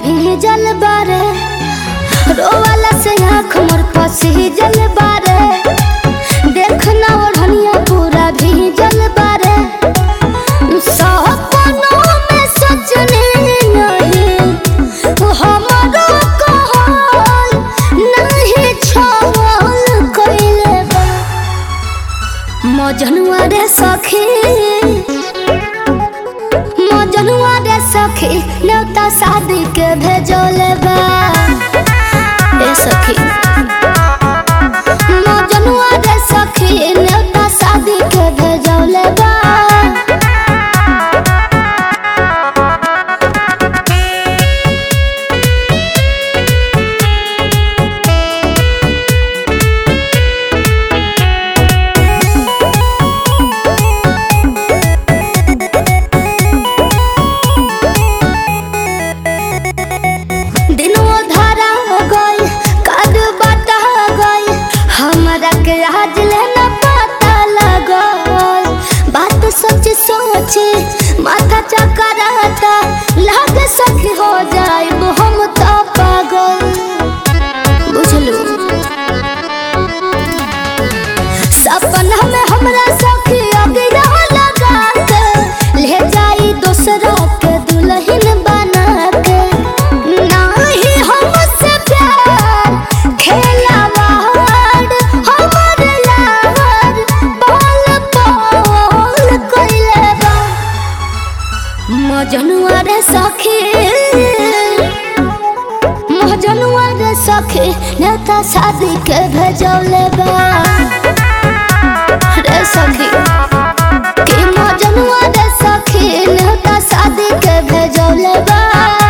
भीजल बारे रोवाला से आँख मोर पसीजल बारे देखना ओढ़निया पूरा भीजल बारे सपनों में सजने नहीं हमारो कहल नहीं छल कइले बा मजनुआ रे सखी मजनुआ रे सखी न्योता शादी के भेजले बा ए सखी मजनुआ रे सखी न्योता शादी के भेजले बा दिनों धारा गई कद बटा गई हमरा के आज लेना पता लगल बात सच सोचे माथा चकराता लागे सखी हो जाए हम तो पागल बुझलू सपना में हमरा सखी अगिरा लगा के ले जाई दूसरा के दुल्हन बना के नाही हमसे प्यार खेलावाड़ हमर लाड़ बाल पाल कइले बा मजनुआ रे सखी मजनुआ रे सखी नेता शादी के भेजौले बा रे सखी कि मजनुआ रे सखी नेता शादी के भेजौले बा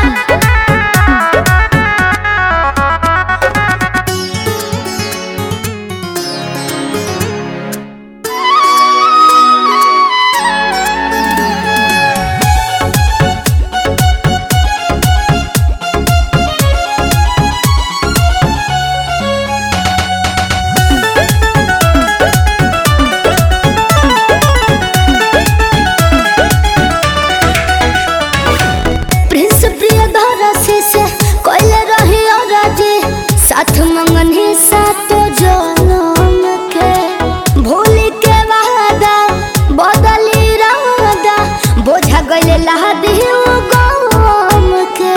प्रिंस प्रिय धरसी से कोइले रही राजे साथ मंगन ही सातो जनम के भूली के वादा बदली रादा बोझा गइले लहदी गम के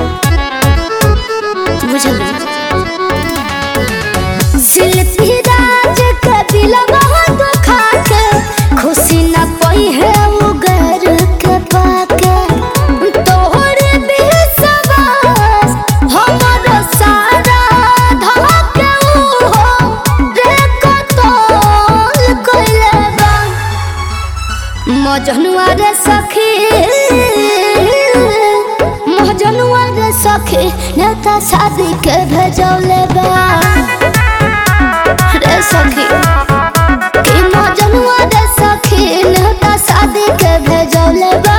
बुझल शिल्पी राज के दिलवा दुखा के खुशी न पई है उगर के पाके तोहरे बेसवास हमर सारा धके उहो रे कतल कइले बा मजनुआ रे सखी मजनुआ रे सखी नेता शादी के भेजौले बा रे सखी कि मजनुआ रे सखी नेता शादी के भेजौले बा